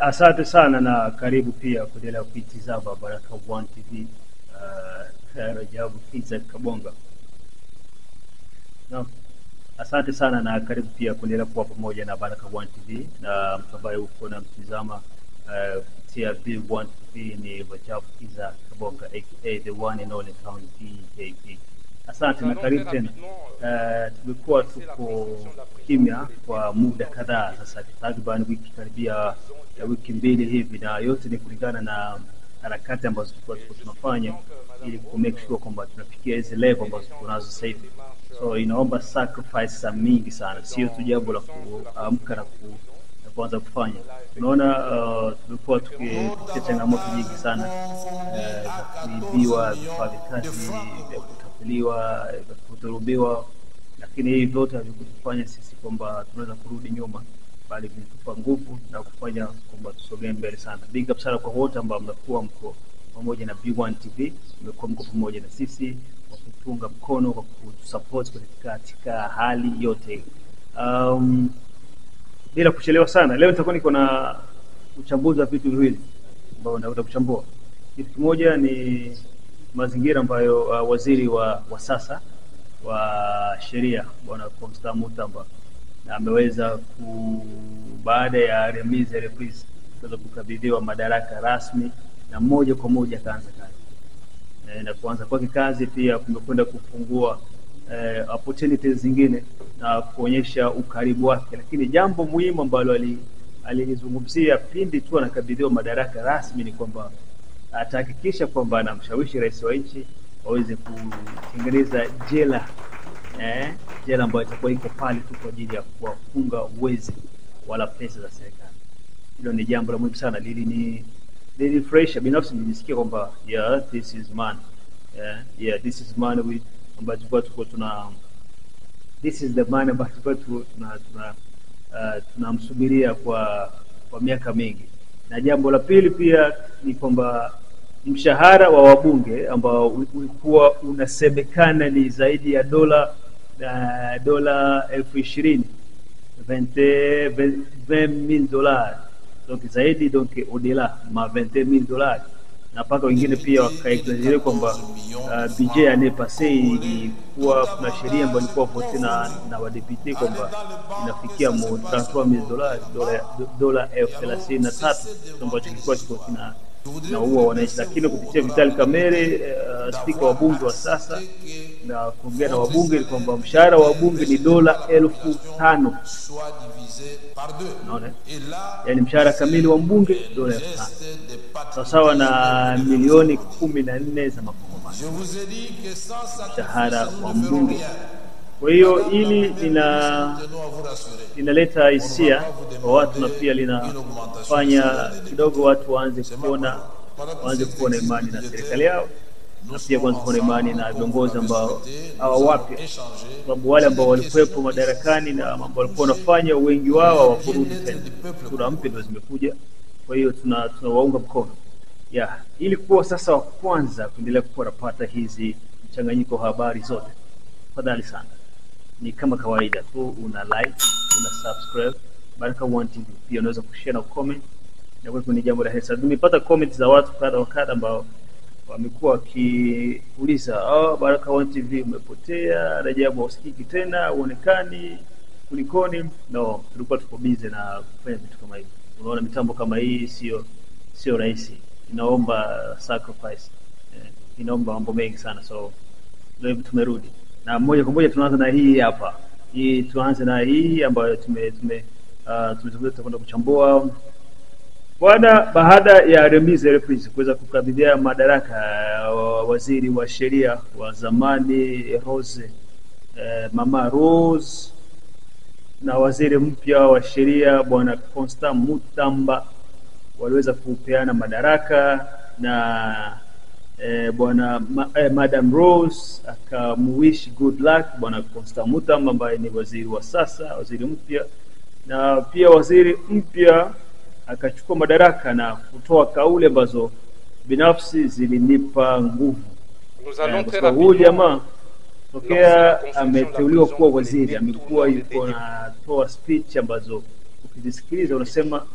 asante sana na karibu pia kuendelea kuitizama Baraka One TV. Uh, Rajabu Kiza Kabonga. Naam. Asante sana na karibu pia kuendelea kuwa pamoja na Baraka One TV na mtu ambaye uko na mtizama uh, kupitia B1 TV ni Rajabu Kiza Kabonga aka the one and only Town DJP. Asante na karibu tena. Uh, tumekuwa tuko kimya kwa muda kadhaa sasa, takriban wiki karibia ya wiki mbili hivi, na yote ni kulingana na harakati ambazo tulikuwa tuko tunafanya ili ku make sure kwamba tunafikia hizi level ambazo tuko nazo sasa hivi. So inaomba sacrifice za mingi sana, sio tu jambo la kuamka na ku na kuanza kufanya. Unaona, uh, tumekuwa tukipitia changamoto nyingi sana uh, za kuibiwa vifaa vya kazi, vya kutapeliwa, vya kudhulumiwa, lakini hivi vyote havikutufanya sisi kwamba tunaweza kurudi nyuma, bali vilitupa nguvu na kufanya kwamba tusogee mbele sana. Big up sana kwa wote ambao mnakuwa mko pamoja na B1 TV, mmekuwa mko pamoja na sisi kwa kutunga mkono, kwa kutusupport katika katika hali yote. Um, bila kuchelewa sana, leo nitakuwa niko na uchambuzi wa vitu viwili ambao nitakwenda kuchambua. Kitu kimoja ni mazingira ambayo uh, waziri wa, wa sasa wa sheria bwana Constant Mutamba na ameweza ku baada ya Remise Reprise kuweza kukabidhiwa madaraka rasmi na moja kwa moja akaanza kazi e, na kuanza kwake kazi pia kumekwenda kufungua eh, opportunities zingine na kuonyesha ukaribu wake, lakini jambo muhimu ambalo alilizungumzia pindi tu anakabidhiwa madaraka rasmi ni kwamba atahakikisha kwamba anamshawishi rais wa nchi waweze kutengeneza jela eh, jela ambayo itakuwa iko pale tu kwa ajili ya kuwafunga wezi wala pesa za serikali. Hilo ni jambo la muhimu sana, lili ni lilinifurahisha binafsi, nilisikia kwamba yeah, this is man yeah, yeah, this is man we ambayo tulikuwa tuko tuna this is the man ambayo tulikuwa tuna tuna uh, tunamsubiria kwa kwa miaka mingi. Na jambo la pili pia ni kwamba mshahara wa wabunge ambao ulikuwa unasemekana ni zaidi ya dola uh, dola elfu ishirini 20000 dollars donc zaidi donc au-delà ma 20000 dollars na mpaka wengine pia wakaexagere kwamba uh, budget année passée ilikuwa kuna sheria ambayo ilikuwa vote na, na wadepute kwamba inafikia mo 33000 dollars dola dola elfu thelathini na tatu ambacho kilikuwa kiko kina naua wananchi, lakini kupitia Vitali Kamere uh, spika wa bunge wa sasa na kuongea na wabunge ni kwamba mshahara wa wabunge ni dola elfu tano naona yani mshahara kamili wa mbunge dola elfu tano sawasawa na milioni kumi na nne za makongomani mshahara wa mbunge. Kwa hiyo hili lina linaleta hisia kwa watu na pia linafanya kidogo watu waanze kuona waanze kuona imani na serikali yao na pia kuanza kuona imani na viongozi ambao hawa wapya, sababu wale ambao walikuwepo madarakani na ambao walikuwa wanafanya wengi wao hawakurudi tena, sura mpya ndio zimekuja. Kwa hiyo tuna tunawaunga mkono ya ili kuwa sasa wa kwanza kuendelea kuwa napata hizi mchanganyiko wa habari zote, tafadhali sana ni kama kawaida tu, una like, una subscribe Baraka One TV. Pia unaweza kushare na comment, na kwa ni jambo la hesa. Nimepata comment za watu kadha wa kadha ambao wamekuwa wakiuliza oh, Baraka One TV umepotea, Rajabu hausikiki tena, uonekani, kulikoni? No, tulikuwa tuko busy na kufanya vitu kama hivi. Unaona, mitambo kama hii sio sio rahisi, inaomba sacrifice eh, inaomba mambo mengi sana, so ndio hivi tumerudi na moja kwa moja tunaanza na hii hapa. Hii tuanze na hii ambayo tume tume uh, tutakwenda kuchambua bwana, baada ya Remise Reprise kuweza kukabidhia madaraka uh, waziri wa sheria wa zamani Rose uh, mama Rose na waziri mpya wa sheria bwana Constant Mutamba waliweza kupeana madaraka na eh, bwana ma, eh, Madam Rose akamuwish good luck bwana Constant Mutamba ambaye ni waziri wa sasa, waziri mpya, na pia waziri mpya akachukua madaraka na kutoa kauli ambazo binafsi zilinipa nguvu eh, kwa sababu huyu jamaa tokea ameteuliwa kuwa waziri amekuwa yuko natoa speech ambazo ukizisikiliza unasema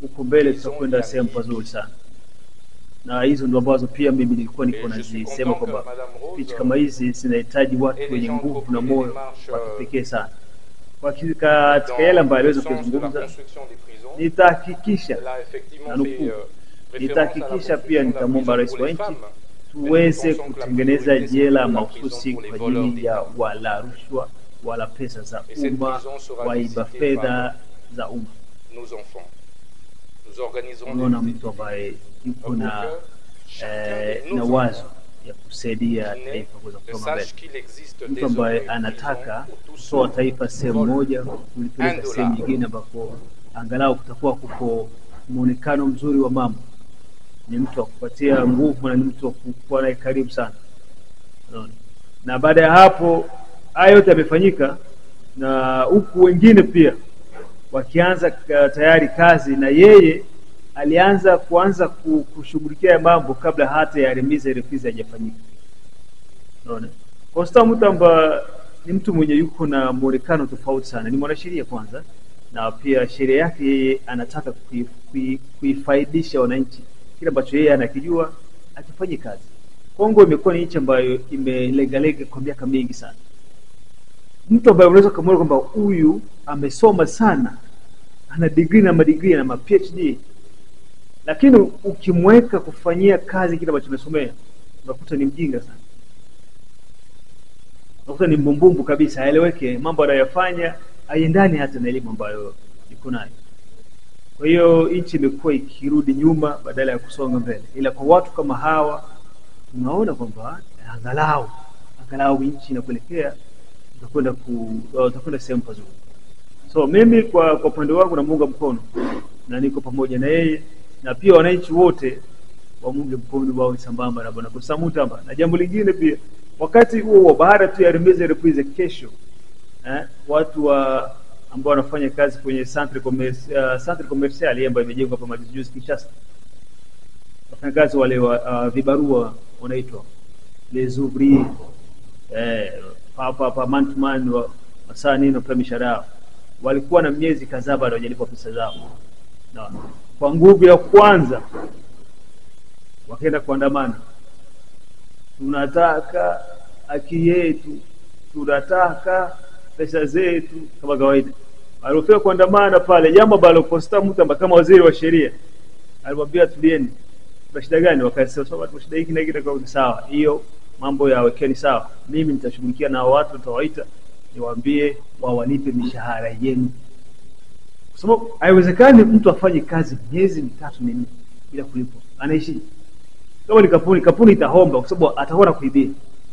huko mbele tutakwenda sehemu pazuri sana na hizo ndo ambazo pia mimi nilikuwa niko nazisema kwamba picha kama hizi zinahitaji watu wenye nguvu na moyo wa kipekee sana kwa ki- katika yale ambayo aliweza kuyazungumza nitahakikisha na nukuu nitahakikisha pia nitamwomba rais wa nchi tuweze kutengeneza jela mahususi kwa ajili ya wala rushwa wala pesa za umma waiba fedha za umma nos enfants. Nous organiserons unaona des mtu ambaye yuko pour na que chacun eh, de na nos wazo enfants ya kusaidia qui taifa kuweza naît kusonga mbele sache qu'il existe mtu ambaye désormais une anataka prison où tous kutoa ceux taifa sehemu volent moja un kulipeleka dollar. sehemu nyingine ambako angalau kutakuwa kuko muonekano mzuri wa mambo ni mtu wa kupatia nguvu na ni mtu wa kuwa naye karibu sana Unaona? na baada ya hapo haya yote yamefanyika na huku wengine pia wakianza ka- tayari kazi na yeye alianza kuanza ku- kushughulikia ya mambo kabla hata ya remiza refizi hajafanyika unaona Constant Mutamba ni mtu mwenye yuko na muonekano tofauti sana ni mwanasheria kwanza na pia sheria yake yeye anataka kui- kui- kuifaidisha wananchi kile ambacho yeye anakijua akifanyie kazi Kongo imekuwa ni nchi ambayo imelegalega kwa miaka mingi sana mtu ambaye unaweza ukamwona kwamba huyu amesoma sana ana degree na madigrii na ma PhD lakini ukimweka kufanyia kazi kile ambacho amesomea unakuta ni mjinga sana unakuta ni mbumbumbu kabisa haeleweke mambo anayofanya haiendani hata na elimu ambayo iko nayo kwa hiyo nchi imekuwa ikirudi nyuma badala ya kusonga mbele ila kwa watu kama hawa tunaona kwamba angalau angalau nchi inakuelekea utakwenda ku uh, utakwenda sehemu pazuri so mimi kwa kwa upande wangu namuunga mkono na niko pamoja na yeye na pia wananchi wote wamunge mkono wawe sambamba na bwana Kosta Mutamba na jambo lingine pia wakati huo huo baada tu ya Remeza Reprise kesho eh, watu wa ambao wanafanya kazi kwenye centre commerce, uh, centre commercial hii ambayo imejengwa hapa majuzi juzi Kinshasa wafanyakazi wale wa uh, vibarua wanaitwa les ouvriers eh, hapa hapa man to man wa masaa nini wapewa mishahara yao walikuwa na miezi kadhaa bado hawajalipwa pesa zao na kwa nguvu ya kwanza wakaenda kuandamana tunataka haki yetu tunataka pesa zetu kama kawaida alipofika kuandamana pale jambo ambalo Constant Mutamba kama waziri wa sheria alimwambia tulieni tuna shida gani wakasema sawa tuna shida hiki na hiki na kwa sawa hiyo mambo ya wekeni sawa mimi nitashughulikia na hao watu nitawaita niwaambie wawalipe mishahara yenu kwa sababu haiwezekani mtu afanye kazi miezi mitatu minne bila kulipwa anaishi kama ni kampuni kampuni itahomba kwa sababu atakuwa na kuibia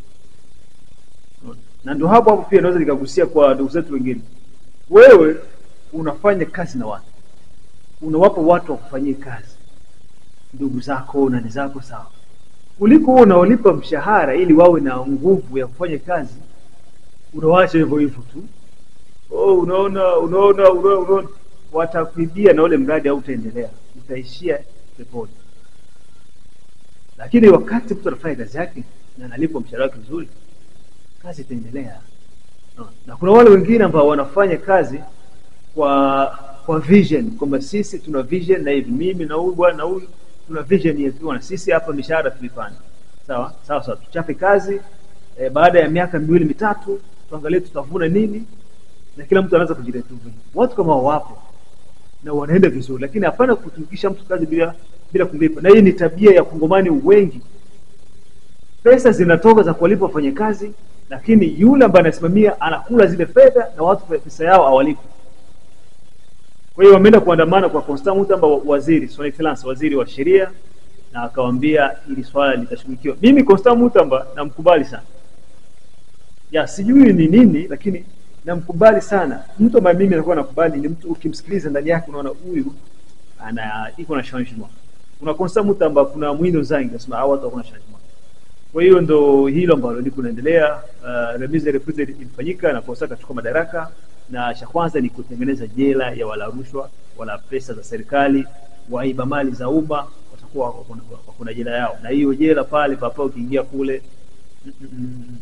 na ndio hapo hapo pia naweza nikagusia kwa ndugu zetu wengine wewe unafanya kazi na watu unawapa watu wakufanyie kazi ndugu zako nani zako sawa kuliko wewe unaolipa mshahara ili wawe na nguvu ya kufanya kazi unawaacha hivyo hivyo tu oh, unaona unaona unaona, unaona. watakuibia na ule mradi hautaendelea utaishia peponi lakini wakati mtu anafanya kazi yake na analipwa mshahara wake vizuri kazi itaendelea no. na kuna wale wengine ambao wanafanya kazi kwa kwa vision kwamba sisi tuna vision na hivi mimi na huyu bwana na huyu tuna vision yetu bwana sisi hapa mishahara tulipanda sawa sawa sawa tuchape kazi e, baada ya miaka miwili mitatu tuangalie tutavuna nini na kila mtu anaanza kujiletea watu kama wapo na wanaenda vizuri lakini hapana kutumikisha mtu kazi bila bila kumlipa na hii ni tabia ya kongomani wengi pesa zinatoka za kuwalipa wafanyakazi lakini yule ambaye anasimamia anakula zile fedha na watu pesa yao hawalipi kwa hiyo wameenda kuandamana kwa Constant Mutamba waziri son excellence waziri wa sheria na akawaambia ili swala litashughulikiwa mimi Constant Mutamba namkubali sana ya sijui ni nini lakini namkubali sana mtu ambaye mimi nakuwa nakubali ni mtu ukimsikiliza ndani yake unaona huyu ana iko na changement kuna Constant Mutamba kuna Mwindo Zangi nasema hawa watu hakuna changement kwa hiyo ndo hilo ambalo liko naendelea uh, remise reprise ilifanyika na Constant akachukua madaraka na cha kwanza ni kutengeneza jela ya wala rushwa wala pesa za serikali waiba mali za umma watakuwa wako na jela yao na hiyo jela pale papa ukiingia kule mm, mm, mm,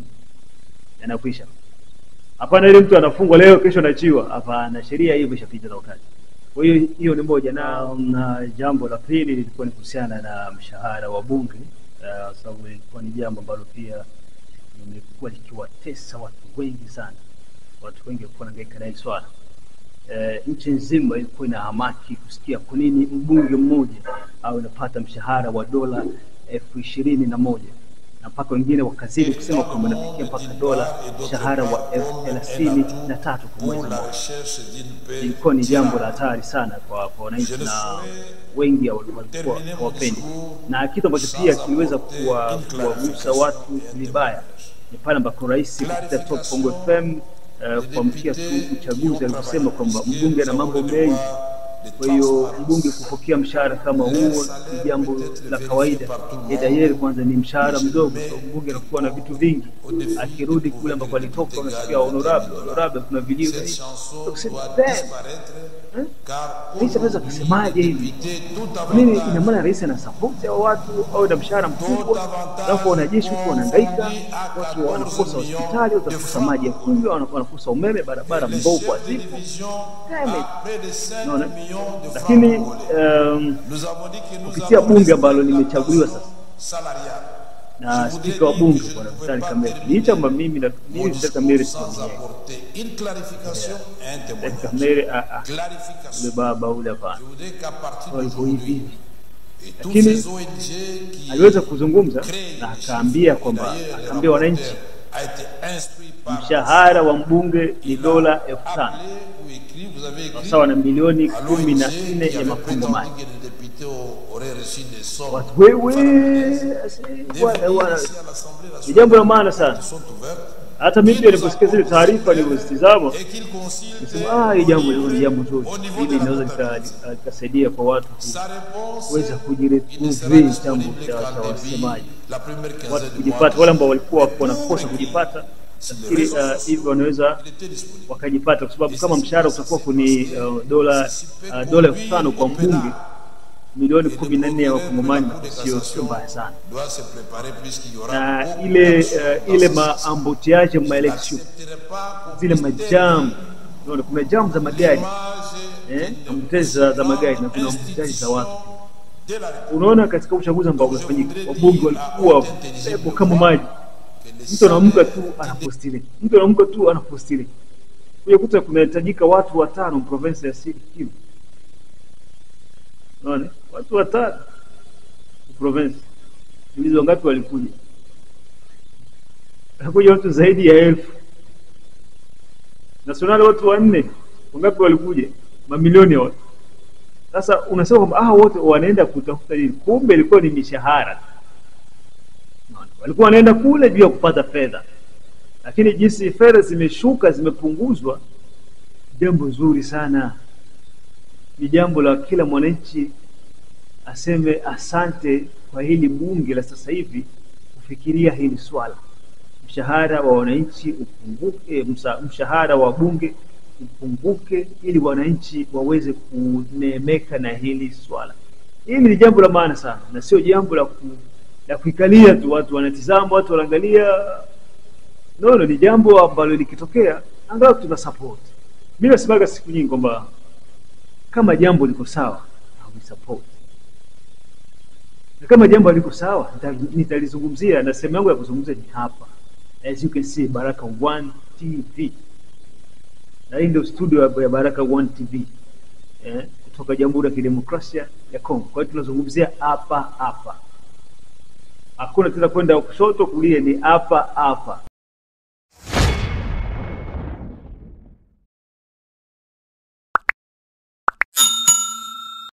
yanakwisha hapana ile mtu anafungwa leo kesho anachiwa hapana sheria hiyo imeshapita na wakati Kwa hiyo hiyo ni moja, na, na jambo la pili lilikuwa ni kuhusiana na mshahara wa bunge uh, sababu ilikuwa ni jambo ambalo pia limekuwa likiwatesa watu wengi sana. Watu wengi walikuwa wanahangaika na hili swala eh, nchi nzima ilikuwa ina hamaki kusikia kwa nini mbunge mmoja au inapata mshahara wa dola elfu ishirini na moja na mpaka wengine wakazidi kusema kwamba inafikia mpaka dola mshahara wa elfu thelathini na tatu kwa mwezi mmoja. Ilikuwa ni jambo la hatari sana kwa kwa wananchi na wengi walikuwa hawapendi, na kitu ambacho pia kiliweza kuwa- kuwagusa watu vibaya ni pale ambako rais kupitia Top Bongo FM uh, kuamkia tu uchaguzi aliposema kwamba mbunge ana mambo mengi. Kwa hiyo mbunge kupokea mshahara kama huo ni jambo la kawaida. Edayeri kwanza ni mshahara mdogo, so mbunge anakuwa na vitu vingi. Akirudi kule ambako alitoka, unasikia honorable honorable, kuna vilio hivi. So, kusema, damn, eh? Rais anaweza kusemaje hivi? Kwa nini? Ina maana rais ana support hao watu au na mshahara mkubwa, alafu wanajeshi huko wanahangaika, watu wanakosa hospitali, watu wanakosa maji ya kunywa, wana- wanakosa umeme, barabara mbovu hazipo. Damn it. Unaona? Lakini um, kupitia bunge ambalo limechaguliwa sasa na spika wa bunge bwana Vitali Kamere, licha kwamba mimi na mimi Vitali Kamere sio mwenyewe. Vitali Kamere ah, ah, ule baba ule hapana, walivyo hivi hivi lakini aliweza kuzungumza na akaambia kwamba akaambia wananchi mshahara wa mbunge ni dola elfu tano sawa na milioni kumi na nne ya makongomani. Watu wewe, asi- bwana, bwana, ni jambo la maana sana. Hata mimi pia niliposikia zile taarifa nilizozitizama, nisema ah, hii jambo ni jambo zuri, hili linaweza lika- lika- likasaidia kwa watu ku- kuweza kujiretrouver jambo cha cha wasemaji watu kujipata, wale ambao walikuwa wanakosa kujipata, nafikiri uh, hivyo wanaweza wakajipata, kwa sababu kama mshahara utakuwa kuni uh, dola uh, dola elfu tano kwa mbunge, milioni kumi na nne ya wakongomani, sio sio mbaya sana na ile uh, ile maambotiaje maelection zile majam, unaona kuna jam za magari eh, ambutezi za, za magari na kuna ambutezi za watu unaona katika uchaguzi ambao umefanyika wabunge walikuwa pepo kama maji mtu anaamka tu anapostile mtu anaamka tu anapostile kuja kuta kunahitajika watu watano province ya Sud Kivu unaona watu watano province ulizo ngapi walikuja walikuja watu zaidi ya elfu nasionali watu wanne wangapi walikuja mamilioni ya watu sasa unasema kwamba ah, wote wanaenda kutafuta nini? Kumbe ilikuwa ni mishahara. Unaona? Walikuwa wanaenda kule juu ya kupata fedha, lakini jinsi fedha zimeshuka, zimepunguzwa, jambo zuri sana, ni jambo la kila mwananchi aseme asante kwa hili bunge la sasa hivi kufikiria hili swala. Mshahara wa wananchi upunguke, msa- mshahara wa bunge upunguke ili wananchi waweze kuneemeka na hili swala. Hili ni jambo la maana sana na sio jambo la, ku, la kuikalia tu, watu wanatizama, watu wanaangalia. No, no, ni jambo ambalo likitokea angalau tuna support. Mimi nasemaga siku nyingi kwamba kama jambo liko sawa na support na kama jambo liko sawa nita- nitalizungumzia, na sehemu yangu ya kuzungumzia ni hapa, as you can see, Baraka One TV na hii ndio studio ya- ya Baraka One TV eh, kutoka Jamhuri ya Kidemokrasia ya Kongo. Kwa hiyo tunazungumzia hapa hapa, hakuna tena kwenda kushoto kulia, ni hapa hapa.